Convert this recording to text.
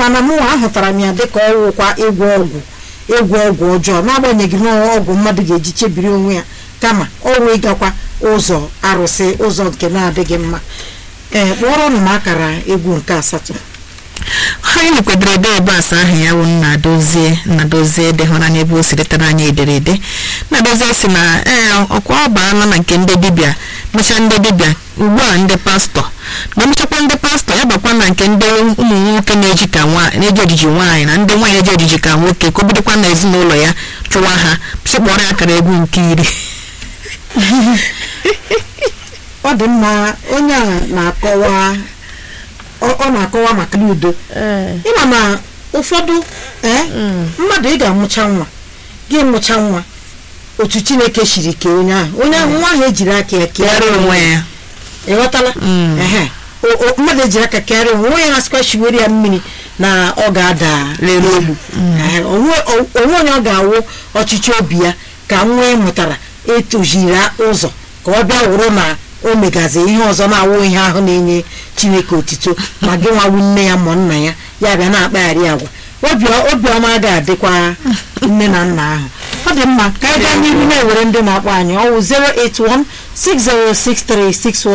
mana mụnwa ahụtara m ya dịka ọwụkwa ịgwọ ọgwụ ịgwọ ọgwụ ọjọọ n'agbanyeghị na ọgwụ mmadụ ga-eji chebiri onwe ya kama ọrụ ịgakwa ụzọ arụsị ụzọ nke na-adịghị mma ee kpọrọnụ m akara egwu nke asatọ anyị nwekwedoro ede bas ahụ ya bụ nna dozie nna dozie ede hụrụ anya ebe o si letara anyị ederede nna dozie si na ee ọkwa ọ baala na nke ndị dibịa mechaa ndị dibịa ugbu a ndị pastọ ma emechakwa ndị pastọ ya bakwa na nke ndị ụmụ nwoke na-eji ka nwa na-eji ojiji nwaanyị na ndị nwaanyị eji ojiji ka nwoke ka o bidokwa na ezinụlọ ya chụwa ha pịkpọrọ ya akara egwu nke iri ọ dị mma onye a na-akọwa ọ ọ na-akọwa maka udo ịma na ụfọdụ ee mmadụ ị ga-amụcha nwa gị mụcha nwa otu chineke siri kee onye ahụ onye ahụ nwa ahụ ejiri aka ya kere kee onwe ya ịghọtala ehe O- o- mmadụ ejiri aka kere onwe onwe ya na-asịkwa shiwere ya mmiri na ọ ga-ada Lere ogbu. Ehe, onwe o- onwe onye ọ ga-awụ ọchịchị obi ya ka nwa ị mụtara etoziri ụzọ ka ọ bịa wụrụ na o megazi ihe ọzọ na-awụ ihe ahụ na-enye chineke otito ma gị nwawu nne ya ma nna ya ya bịa na-akpagharị agwa Obi- obiọma ga-adịkwa nne na nna ahụ ọ dị mma ka anyị gaa n'ihu na-ewere ndị na-akpọ anyị ọwụ 081 606361